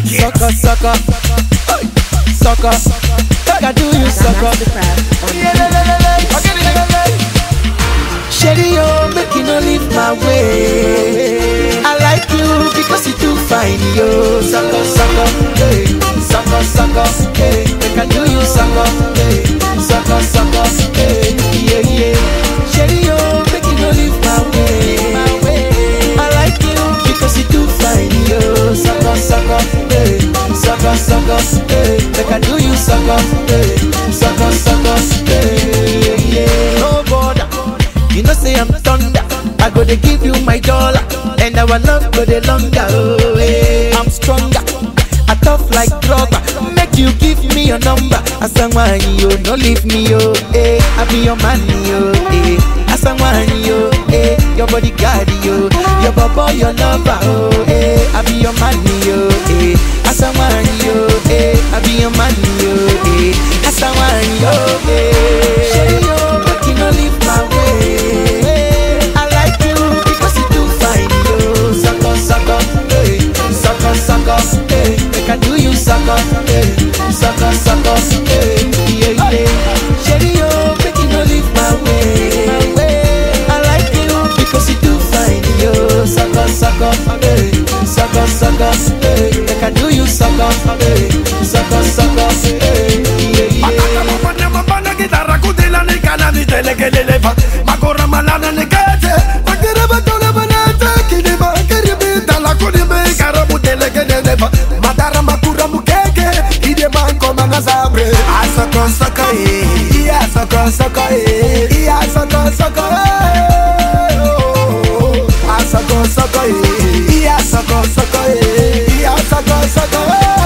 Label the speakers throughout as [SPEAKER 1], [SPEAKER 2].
[SPEAKER 1] Sucker, sucker, sucker. Make I do you sucker. Sherry, yo, make you no leave my way. I like you because you too fine, yo. Sucker, sucker, hey. Sucker, sucker, hey. Make I do you sucker, hey. Sucker, sucker, hey. Yeah, yeah. Sherry, yo, make you no leave my way. I like you because you too fine, yo. Sucker, sucker, hey. Sucker, sucker, hey. Make I do you sucker, hey. Sucker, sucker, hey. Yeah. No border. You know say I'm thunder. I go to give you my dollar, and our love go the longer. Oh, eh. I'm stronger. I tough like rubber. Make you give me your number. Asangwani yo, no leave me yo. Eh, I be your man yo. Eh, Asangwani yo. Eh, your bodyguard yo. Your baba, your lover. Oh, eh, I be your man yo. Eh, Asangwani yo. Eh, I be your man yo. Eh, Asangwani yo. Eh, Sherry yo, make you no leave my way. I like you because you too fine, yo. Sucker, sucker, hey. Sucker, sucker, hey. Make I do you sucker, hey. Sucker, sucker, hey. Yeah, yeah. Sherry, yo, make you no leave my way. I like you because you too fine, yo. Sucker, sucker, hey. Sucker, sucker, hey. Make I do you sucker, hey. Sucker, sucker, hey. Yeah, yeah.
[SPEAKER 2] Makaka mapana gitarra kudila ni kana ni telekelelefa Makora malana ni kete Makere batole banete Kiniba kiribi tala kunibe Karamu telekelelefa Madara makura mukeke Ide manko manga sabre Asako sako eh Iya sako sako eh Iya sako sako eh Oh, Asako sako eh Iya sako sako eh Iya sako sako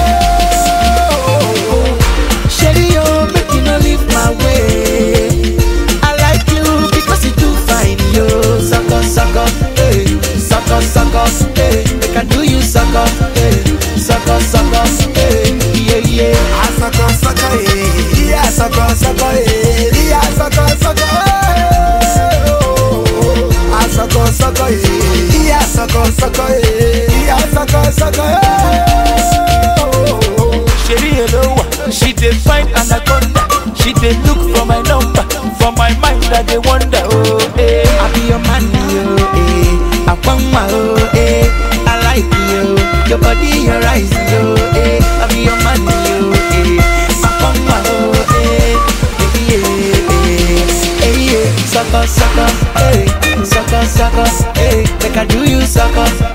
[SPEAKER 2] eh Oh,
[SPEAKER 1] Sherry, yo, make you no leave my way. I like you because you too fine, yo. Sucker, sucker, hey. Sucker, sucker, hey. Make I do you sucker, hey. Sucker, sucker, hey. Yeah, yeah.
[SPEAKER 2] Asako sako eh, iya sako sako eh, iya sako sako eh. Oh, Asako sako eh, iya sako sako eh, iya sako sako eh. Oh,
[SPEAKER 3] Sherry hello, she dey find anaconda. She dey look for my number, for my mind I dey wonder. Oh, eh.
[SPEAKER 1] I be your man, yo, eh. I want my, oh, eh. I like you, your body, your eyes, yo, eh. I be your man, yo, eh. I want my, oh, eh. Yeah, yeah, yeah, yeah. Sucker, sucker, hey. Sucker, sucker, hey. Make I do you sucker,